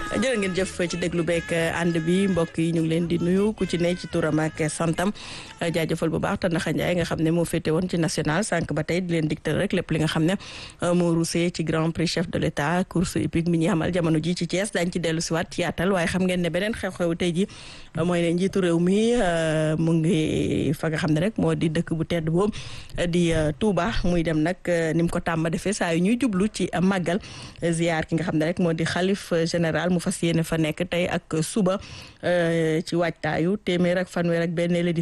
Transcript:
jërë ngeen jëf ci déglu beeg ànd bi mbokk yi ñu ngi leen di nuyu ku ci ne ci turam ak santam jaajëfal bu baax Tandakha Ndiaye nga xam ne moo féete woon ci national sànq ba tey di leen dictal rek lépp li nga xam ne moo ruusee ci grand prix chef de l' état course hippique mi ñuy amal jamono ji ci Thiès daañu ci dellu si waat yaatal waaye xam ngeen ne beneen xew-xew tey ji mooy ne njiitu réew mi mu ngi fa nga xam ne rek moo di dëkk bu tedd boobu di Touba muy dem nag ni mu ko tàmba defee saa yu ñuy jublu ci màggal ziar ki nga xam ne rek moo di xalif général mu fas yéene fa nekk tey ak suba ci waajtaayu téeméer ak fanweer ak benn